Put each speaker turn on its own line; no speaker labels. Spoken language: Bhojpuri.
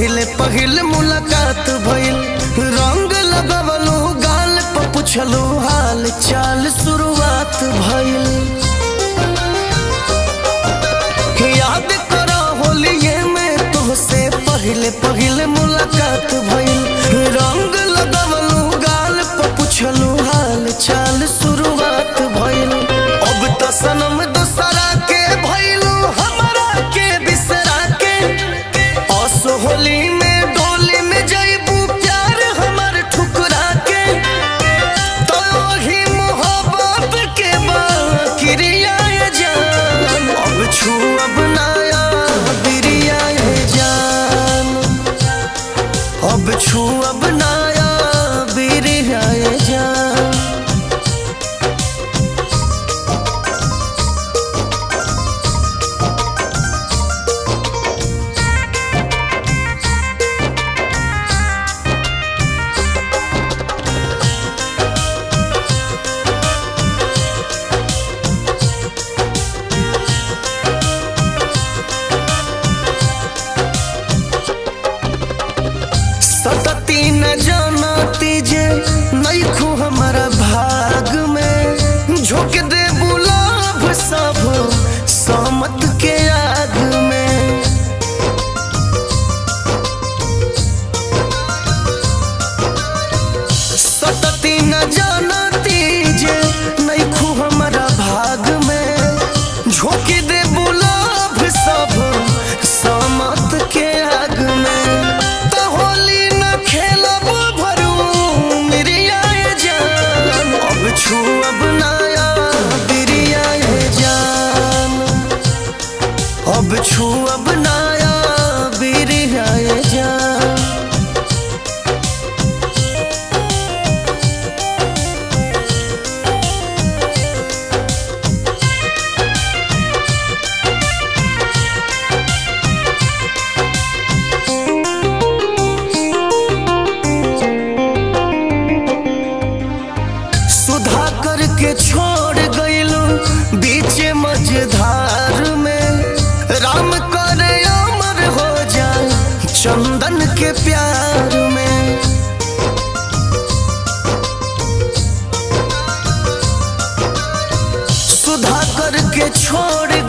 पहिले पहिले मुलाकात भइल रंग लगवलू गाल पर पुछलू हाल चाल शुरुआत भइल याद करो होलिये में तुहसे पहिले पहिले मुलाकात भइल रंग लगवलू गाल पर पुछलू हाल चाल शुरुआत भइल अब तो सनम दूसरा के भइलू हमरा के बिसरा के असो होली में डोली में जइबू प्यार हमर ठुकरा के तो ही मोहब्बत के बाकिरिया ये जान अब छू अब नाया बिरिया ये जान अब छू अब नाया बिरिया ये जान सतती न जानती जे नैखू हमारा भाग में झोंक दे बुलाभ सब समत के आग में सतती न जानती जे नैखू हमारा भाग में झोंक दे बुलाभ सब समत के आग में तो होली न खेलब भरू मिरिया ये जान अब छू अब नाया बिरिया ये जान अब छू अब नाया बिरिया ये जान सुधा करके छोड़ गईलू बीच मझधार में राम करे अमर हो जाए चंदन के प्यार में सुधा करके छोड़